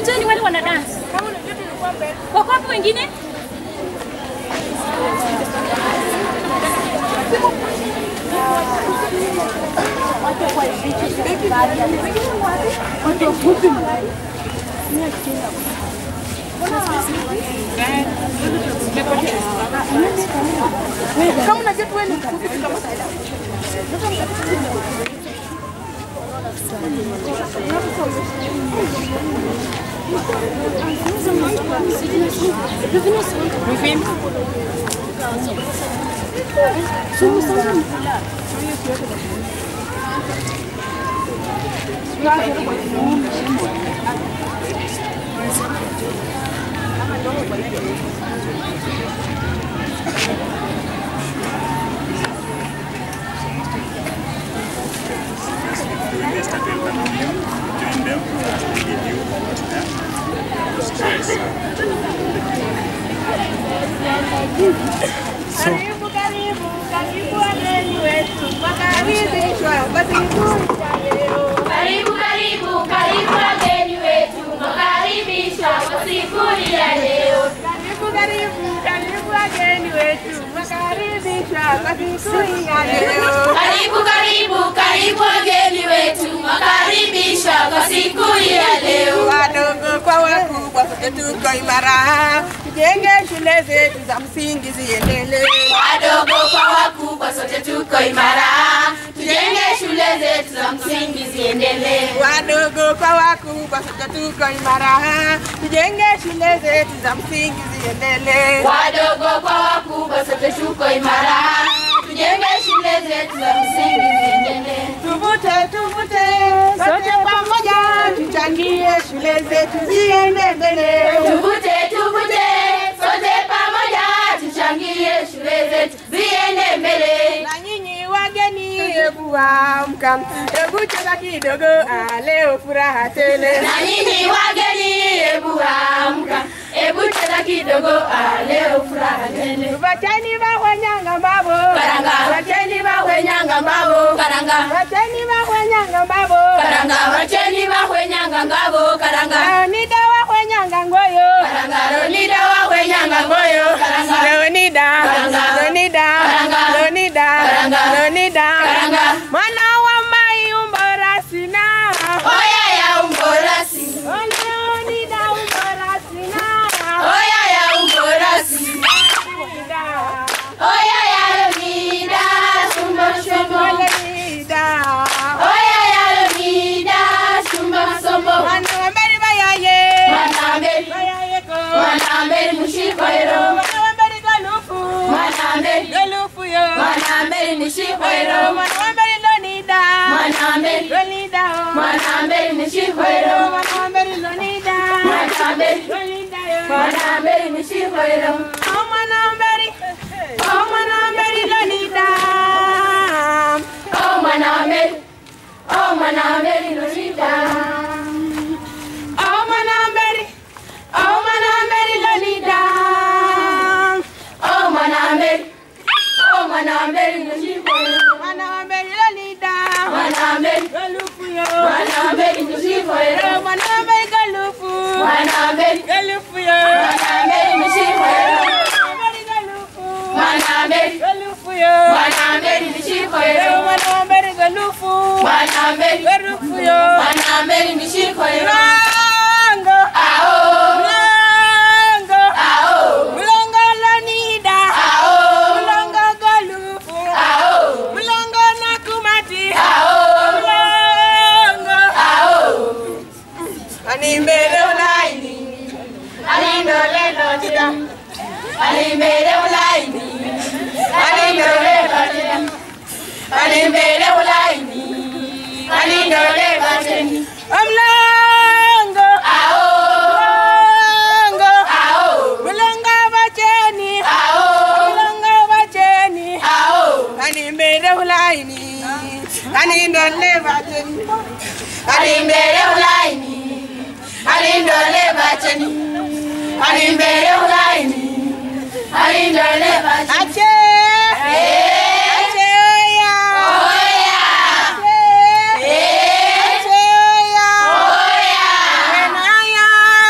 Kujeni wale wana dance. Wako wapi wengine? Kama unajua tu wewe ni Karibu, karibu, karibu wageni wetu, wakaribishwa kwa siku ya leo. Karibu, karibu, karibu wageni wetu, mwakaribishwa kwa siku ya leo. Karibu, karibu, karibu wageni wetu, wakaribishwa kwa siku ya leo. Karibu, karibu, karibu wageni wetu, mwakaribishwa kwa siku ya leo. Wadogo kwa wakubwa, sote tuko imara, tujenge shule zetu za msingi ziendelee. Wadogo kwa wakubwa, sote tuko imara, tujenge shule zetu za msingi ziendelee. Wadogo kwa wakubwa, sote tuko imara, tujenge shule zetu za msingi ziendelee. Wadogo kwa wakubwa, sote tuko imara, tujenge shule zetu za msingi ziendelee. Tuvute, tuvute, sote pamoja, tuchangie shule zetu ziende mbele. Tuvute, tuvute, sote pamoja, tuchangie shule zetu ziende mbele. Na nyinyi wageni, hebu amka, hebu cheza kidogo, ah, leo furaha tele. Na nyinyi wageni, hebu amka, hebu cheza kidogo, ah, leo furaha tele. Wacheni bahwenyanga mbabo, Karanga. wacheni bahwenyanga mbabo, Karanga, wacheni bahwenyanga mbabo, karanga, wacheni wahwenyanga ngabo, karanga. Leonida wahwenyanga ngoyo, Karanga, Leonida wahwenyanga ngoyo, karanga. Leonida, Karanga. Leonida, Karanga. Leonida, Karanga. Leonida, Karanga. mwana wa mai umbora sina, Oya ya umborasi, Oh, Leonida umbora sina, oya ya umborasi, Leonida, oya ya Leonida, shumba shumba. Leonida, Oya ya Leonida, shumba sombo. mwana wa mberi bayaye, Manambeli, bayayeko, manambeli mushikoero, mwana wa mberi galufu, manambeli, galufu yo, manambeli mushikoero, mwana wa mberi Leonida, manambeli, Leonida, oh. manambeli mushikoero, mwana wa mberi Leonida, manambeli, Leonida yo. manambeli mushikoero. Oh, mwana wa mberi, oh, mwana wa mberi Leonida, Oh manambeli, oh manambeli Leonida. oh, mwana wa mberi, oh, mwana wa mberi Leonida, Oh manambeli, oh manambeli mushikoero, mwana wa mberi Leonida, manambeli, galufu yo, manambeli mushikoero, oh, mwana wa mberi galufu, manambeli, galufu yo, manambeli mushikoero, mberi galufu, manambeli. galufu yo, Manambeli nishikoero, mwana wa mberi galufu, manambeli, galufu yo, manambeli nishikoero. mlango, Ao, mlango, ao, mlango Leonida, ao, mlango galufu, ao, mlango nakumati, ao, mlango ao. animbele ulaini, Alindole lotida, alimbele ulaini, alindole lotida, alimbele ulaini, alindole lotida. mlango, Ao, mlango, ao, mlango bacheni, ao, mlango bacheni, ao. animbele ulaini, anindole bacheni, alimbele ulaini alindole bacheni alimbele ulaini alindole bacheni ache, ache oya, oya ache, eh ache oya, oya enaya,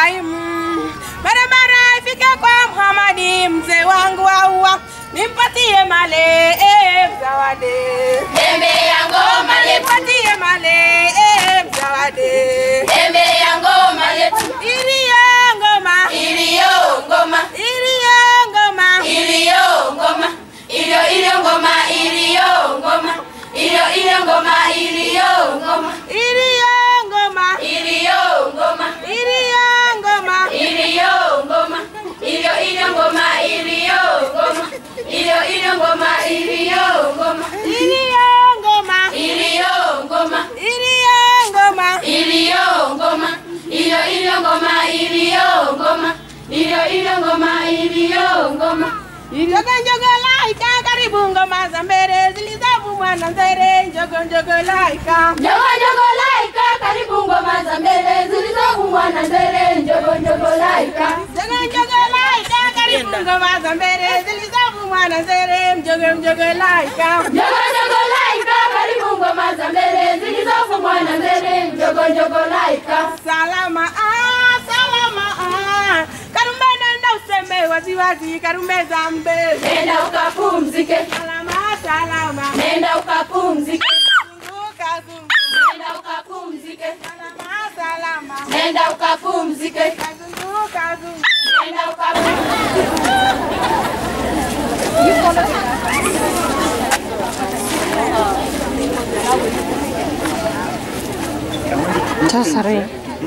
Ibrahimu, barabara ifike kwa Muhamadi, mzee wangu aua, nimpatie male eh, mzawadi, Pembe ya ngoma letu, nimpatie male eh, mzawadi, pembe ya ngoma letu, iliyo ngoma, iliyo ngoma, iliyo ngoma, iliyo ngoma, iliyo iliyo ngoma, iliyo ngoma, iliyo iliyo ngoma, iliyo ngoma, iliyo ngoma, iliyo ngoma, iliyo ngoma, iliyo ngoma, iliyo iliyo ngoma, iliyo ngoma, iliyo iliyo ngoma, iliyo ngoma, iliyo ngoma, iliyo ngoma. iliyo ngoma, iliyo ngoma iliyo iliyo ngoma iliyo ngoma iliyo iliyo ngoma iliyo ngoma Njogo njogo laika, karibu ngoma za mbele zilizovumwa na nzere. Njogo njogo laika, njogo njogo laika karibu ngoma za mbele zilizovumwa na mbele njogo njogo laika njogo njogo laika, karibu ngoma za mbele zilizovumwa na nzere. Njogo njogo laika, njogo njogo laika karibu ngoma za mbele zilizovumwa na mbele njogo njogo laika salama ah, salama ah. Karume nenda useme waziwazi, karume za mbele. nenda ukapumzike Salama salama, nenda ukapumzike zunguka zunguka. nenda ukapumzike Salama salama, nenda ukapumzike zunguka zunguka. nenda ukapumzike 저 사람이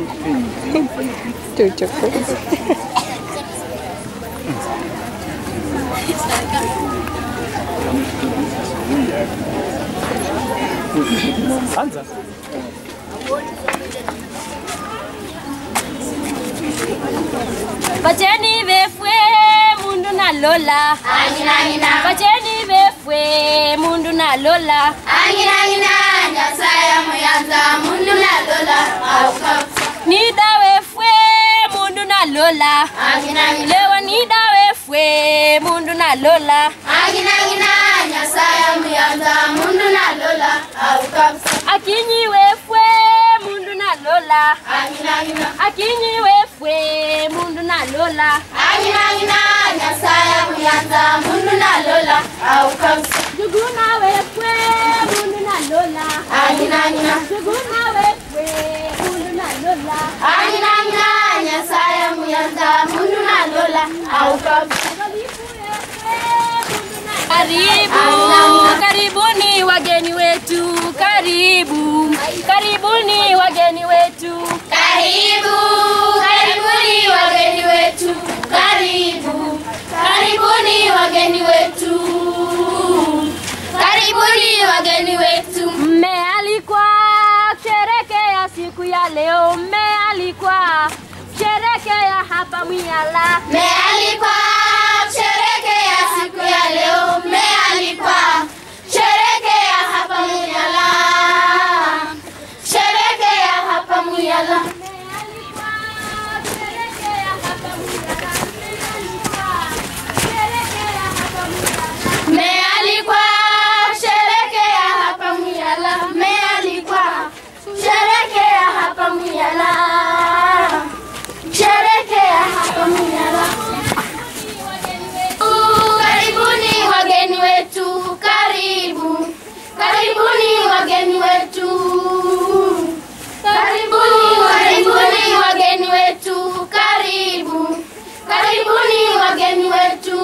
저쪽 Bacheni befwe mundu na lola Angina angina Bacheni befwe mundu na lola angina angina nyasaya muyanza mundu na lola aukafusa Nida wefwe mundu na lola angina angina Lewa nida wefwe mundu na lola angina angina nyasaya muyanza mundu na lola aukafusa Akinyi wefwe mundu na lola angina angina Akinyi wefwe mundu na lola angina angina nyasaya muyanza mundu na lola aukafusa Juguna wefwe mundu na lola angina angina Juguna wefwe mundu na lola angina angina nyasaya muyanza mundu na lola aukafusa Karibu, karibuni wageni wetu, karibu, karibuni wageni wetu. Karibu, karibuni wageni wetu, karibu, karibuni wageni wetu, karibuni wageni wetu. Mmealikwa kusherekea siku ya leo, mmealikwa kusherekea hapa Mwiyala. Mmealikwa kusherekea siku ya leo, mmealikwa sherekea hapa Muyala, sherekea hapa Muyala. Mmealikwa kusherekea hapa Mwiyala, mmealikwa kusherekea hapa Mwiyala. Mmealikwa sherekea hapa Muyala, mmealikwa sherekea hapa Muyala, sherekea hapa Muyala. Karibuni wageni wetu, karibu, karibuni wageni wetu, karibuni, karibuni wageni wetu, karibu, karibuni wageni wetu,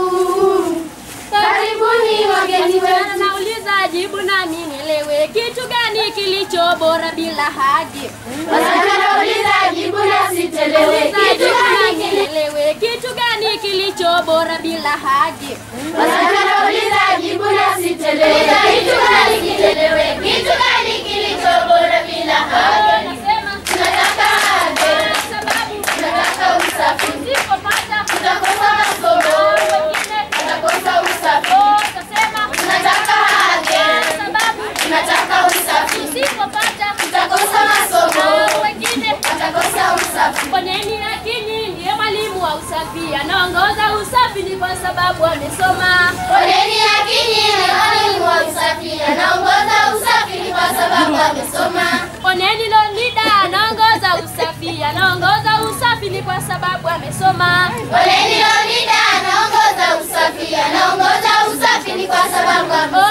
karibuni wageni wetu. Nauliza jibu nami nielewe, kitu gani kilicho bora bila haki? Wasanauliza jibu na sitelewe, kitu gani kile nielewe, kitu gani kilicho bora bila haki? Wasanauliza jibu na sitelewe, kitu gani kitelewe, kitu gani kilicho bora bila haki? Nasema Tunataka haki, sababu tunataka usafi, usipopata tutakosa masomo, wengine tutakosa usafi. utasema Tunataka haki, sababu tunataka usafi, usipopata tutakosa masomo, wengine tutakosa usafi. Poneni Akinyi ndiye mwalimu wa usafi, anaongoza usafi ni kwa sababu amesoma. Poleni Akinyi ni mwalimu wa usafi, anaongoza usafi ni kwa sababu amesoma. Poneni Lonida anaongoza usafi, anaongoza usafi ni kusoma. Poleni Leonida anaongoza usafi, anaongoza usafi ni kwa sababu Oh,